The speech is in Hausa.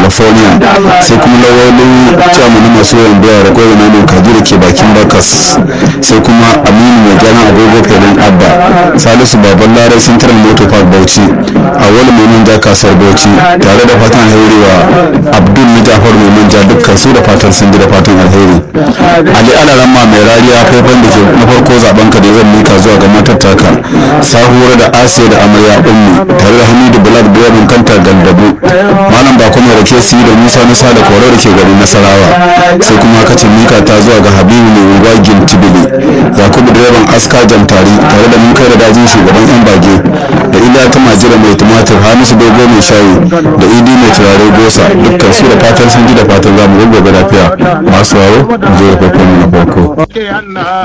california sai kuma lawalin chairman na masu yawan doya da gwamna namun kaji da ke bakin bakas sai kuma aminu mai gyaran agogo filin abba salisu baban larai central motor park bauchi a wani mai manja kasar bauchi tare da fatan alheri wa abdul na jafar mai manja dukkan su da fatan sun ji da fatan alheri ali alaramma mai rariya faifan da ke na farko zaben ka da zan mika zuwa ga matar taka sahuwar da asiya da amarya ummi tare da hamidu black direban kanta gandabu malam ba kuma rake su da musa musa da kore da ke gari nasarawa sai kuma kacin mika ta zuwa ga habibu mai unguwa gintibili yakubu direban aska jamtari tare da mun kai da dajin shugaban yan bage da iliya ta majira mai tumatir hamisu dogo mai shayi da idi mai turare gosa dukkan su da fatan sun ji da fatan zamu gobe lafiya masu waro mu je da farko na farko